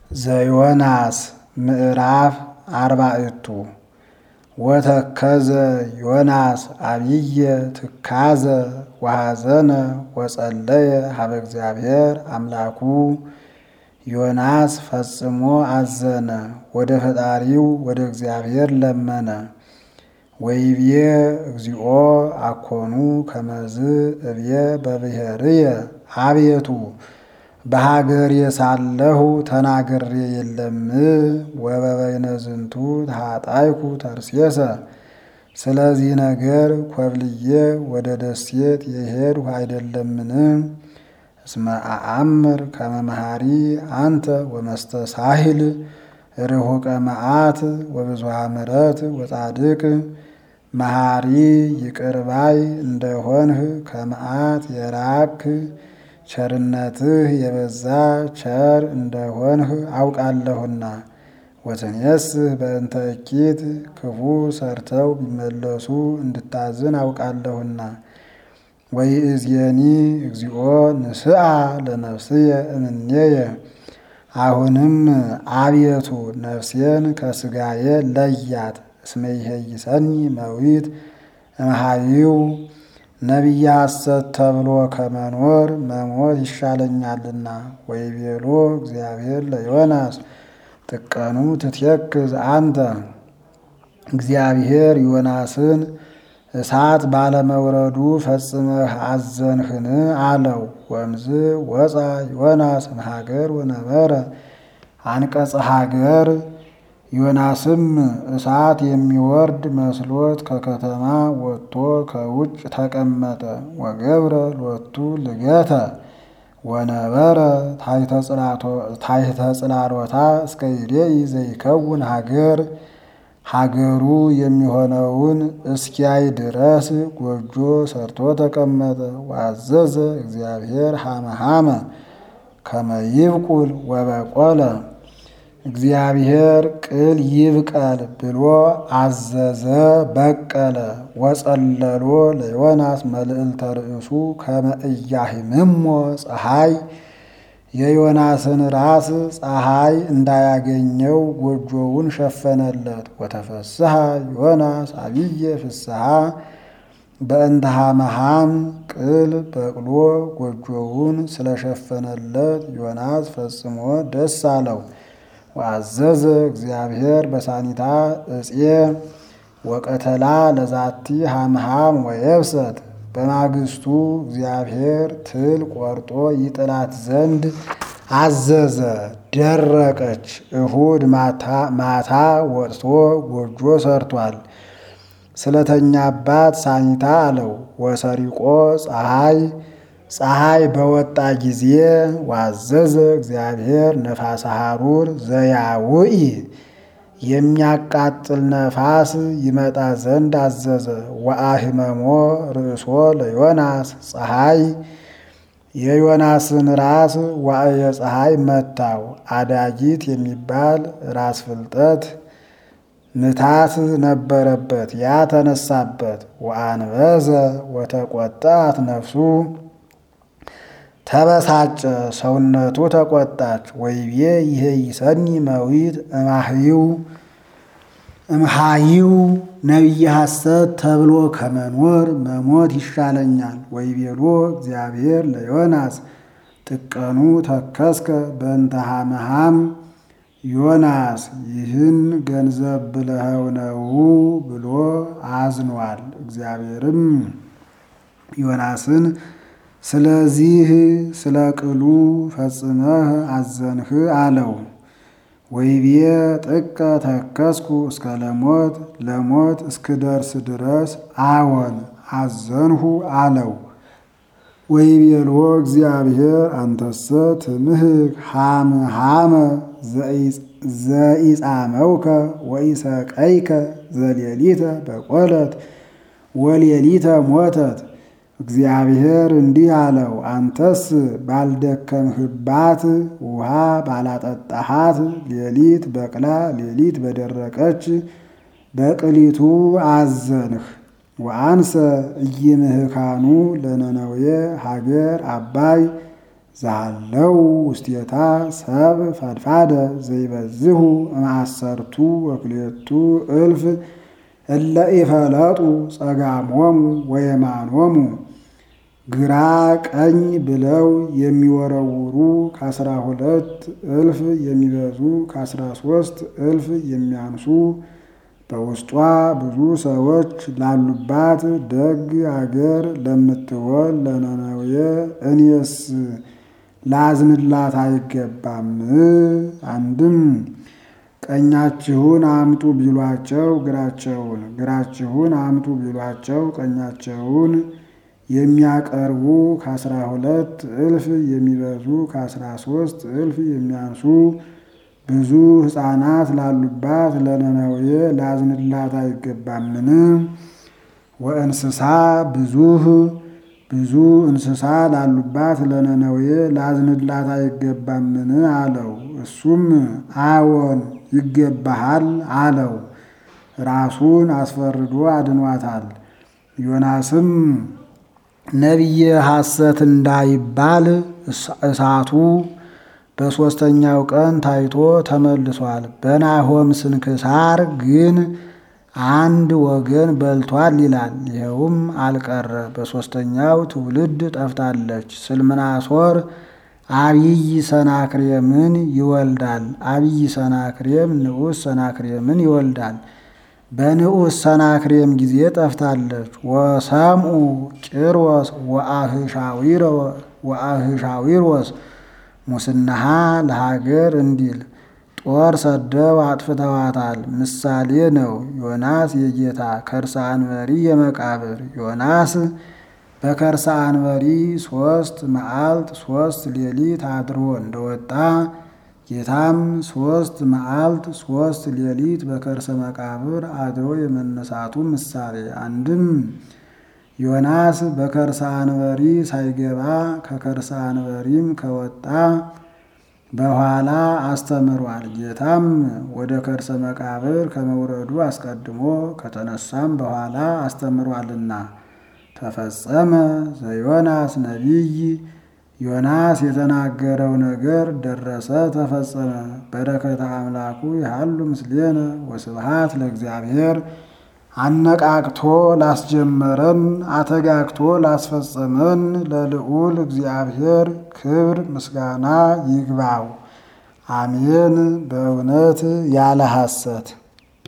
ዘዮናስ ምዕራፍ አርባዕቱ ወተከዘ ዮናስ አብየ ትካዘ ወሐዘነ ወጸለየ ሀበ እግዚአብሔር አምላኩ ዮናስ ፈጽሞ አዘነ፣ ወደ ፈጣሪው ወደ እግዚአብሔር ለመነ። ወይብዬ እግዚኦ አኮኑ ከመዝ እብየ በብሔርየ አቤቱ በሀገሬ ሳለሁ ተናግሬ የለም ወበበይነ ዝንቱ ተሃጣይኩ ተርሴሰ ስለዚህ ነገር ኮብልዬ ወደ ደሴት የሄድሁ አይደለምን? እስመ አአምር ከመ መሐሪ አንተ ወመስተሳሂል ርሁቀ መዓት ወብዙሃ ምሕረት ወጻድቅ መሐሪ ይቅርባይ እንደሆንህ ከመዓት የራክ ቸርነትህ የበዛ ቸር እንደሆንህ አውቃለሁና። ወትኔስህ በእንተ እኪት ክፉ ሰርተው ቢመለሱ እንድታዝን አውቃለሁና። ወይእዜኒ እግዚኦ ንስአ ለነፍስየ እምኔየ አሁንም አቤቱ ነፍሴን ከስጋዬ ለያት። እስመ ይሄይሰኒ መዊት እምሃይው ነቢየ ሐሰት ተብሎ ከመኖር መሞት ይሻለኛልና። ወይቤሎ እግዚአብሔር ለዮናስ ጥቀኑ ትትየክዝ አንተ እግዚአብሔር ዮናስን እሳት ባለመውረዱ ፈጽመህ አዘንህን አለው። ወምዝ ወፃ ዮናስ እምሀገር ወነበረ አንቀጸ ሀገር ዮናስም እሳት የሚወርድ መስሎት ከከተማ ወጥቶ ከውጭ ተቀመጠ። ወገብረ ሎቱ ልገተ ወነበረ ታሕተ ጽላሎታ እስከ ይሬኢ ዘይከውን ሀገር ሀገሩ የሚሆነውን እስኪያይ ድረስ ጎጆ ሰርቶ ተቀመጠ። ዋዘዘ እግዚአብሔር ሐመሐመ ከመ ይብቁል ወበቆለ እግዚአብሔር ቅል ይብቀል ብሎ አዘዘ፣ በቀለ። ወጸለሎ ለዮናስ መልዕልተ ርእሱ ከመ ኢያሂምሞ ፀሐይ የዮናስን ራስ ፀሐይ እንዳያገኘው ጎጆውን ሸፈነለት። ወተፈስሐ ዮናስ አብየ ፍስሐ በእንተ ሐመሐም ቅል በቅሎ ጎጆውን ስለሸፈነለት ዮናስ ፈጽሞ ደስ አለው። ወአዘዘ እግዚአብሔር በሳኒታ እፄ ወቀተላ ለዛቲ ሐምሐም ወየብሰት በማግስቱ እግዚአብሔር ትል ቆርጦ ይጥላት ዘንድ አዘዘ። ደረቀች። እሁድ ማታ ወጥቶ ጎጆ ሰርቷል። ስለተኛባት ሳኒታ አለው። ወሰሪቆ ፀሐይ ፀሐይ በወጣ ጊዜ ዋዘዘ እግዚአብሔር ነፋሰ ሐሩር ዘያውኢ የሚያቃጥል ነፋስ ይመጣ ዘንድ አዘዘ። ወአሂመሞ ርእሶ ለዮናስ ፀሐይ የዮናስን ራስ ዋዕየ ፀሐይ መታው። አዳጊት የሚባል ራስ ፍልጠት ምታት ነበረበት፣ ያ ተነሳበት። ወአንበዘ ወተቆጣት ነፍሱ ተበሳጨ፣ ሰውነቱ ተቆጣች። ወይቤ ይሄ ይሰኒ መዊት እማህይው እምሃይው ነቢየ ሐሰት ተብሎ ከመኖር መሞት ይሻለኛል። ወይቤሎ እግዚአብሔር ለዮናስ ጥቀኑ ተከስከ በእንተ ሐመሐም ዮናስ ይህን ገንዘብ ብለኸው ነው ብሎ አዝኗል። እግዚአብሔርም ዮናስን ስለዚህ ስለ ቅሉ ፈጽመህ አዘንህ አለው። ወይቤ ጥቀ ተከስኩ እስከ ለሞት ለሞት እስክደርስ ድረስ አዎን አዘንሁ አለው። ወይቤሎ እግዚአብሔር አንተሰ ትምህክ ሐምሐመ ዘኢጻመውከ ወኢሰቀይከ ዘሌሊተ በቆለት ወሌሊተ ሞተት። እግዚአብሔር እንዲህ አለው፣ አንተስ ባልደከምህባት ውሃ ባላጠጣሃት ሌሊት በቅላ ሌሊት በደረቀች በቅሊቱ አዘንህ። ወአንሰ ኢይምህካኑ ለነነዌ ሀገር አባይ ዛለው ውስቴታ ሰብ ፈድፋደ ዘይበዝሁ እምአሰርቱ ወክልኤቱ እልፍ እለ ኢፈለጡ ጸጋሞሙ ወየማኖሙ ግራ ቀኝ ብለው የሚወረውሩ ከአስራ ሁለት እልፍ የሚበዙ ከአስራ ሶስት እልፍ የሚያንሱ በውስጧ ብዙ ሰዎች ላሉባት ደግ አገር ለምትሆን ለነነዌ እኔስ ላዝንላት አይገባም? አንድም ቀኛችሁን አምጡ ቢሏቸው ግራቸውን፣ ግራችሁን አምጡ ቢሏቸው ቀኛቸውን የሚያቀርቡ ከአስራ ሁለት እልፍ የሚበዙ ከአስራ ሶስት እልፍ የሚያንሱ ብዙ ሕፃናት ላሉባት ለነነዌ ላዝንላት አይገባምን? ወእንስሳ ብዙህ ብዙ እንስሳ ላሉባት ለነነዌ ላዝንላት አይገባምን አለው። እሱም አዎን ይገባሃል አለው። ራሱን አስፈርዶ አድኗታል። ዮናስም ነቢየ ሐሰት እንዳይባል እሳቱ በሦስተኛው ቀን ታይቶ ተመልሷል። በናሆም ስንክሳር ግን አንድ ወገን በልቷል ይላል። ይኸውም አልቀረ በሦስተኛው ትውልድ ጠፍታለች። ስልምናሶር አብይ ሰናክሬምን ይወልዳል። አብይ ሰናክሬም ንዑስ ሰናክሬምን ይወልዳል። በንዑስ ሰናክሬም ጊዜ ጠፍታለች። ወሰምኡ ጭሮስ ወአህሻዊሮስ ሙስናሃ ለሀገር እንዲል ጦር ሰደው አጥፍተዋታል። ምሳሌ ነው። ዮናስ የጌታ ከርሰ አንበሪ የመቃብር ዮናስ በከርሰ አንበሪ ሶስት መዓልት ሶስት ሌሊት አድሮ እንደወጣ ጌታም ሶስት መዓልት ሶስት ሌሊት በከርሰ መቃብር አድሮ የመነሳቱ ምሳሌ አንድም ዮናስ በከርሰ አንበሪ ሳይገባ ከከርሰ አንበሪም ከወጣ በኋላ አስተምሯል። ጌታም ወደ ከርሰ መቃብር ከመውረዱ አስቀድሞ ከተነሳም በኋላ አስተምሯልና ተፈጸመ ዘዮናስ ነቢይ ዮናስ የተናገረው ነገር ደረሰ፣ ተፈጸመ። በረከተ አምላኩ ያሉ ምስሌነ ወስብሃት ለእግዚአብሔር አነቃቅቶ ላስጀመረን አተጋግቶ ላስፈጸመን ለልዑል እግዚአብሔር ክብር ምስጋና ይግባው። አሜን። በእውነት ያለ ሐሰት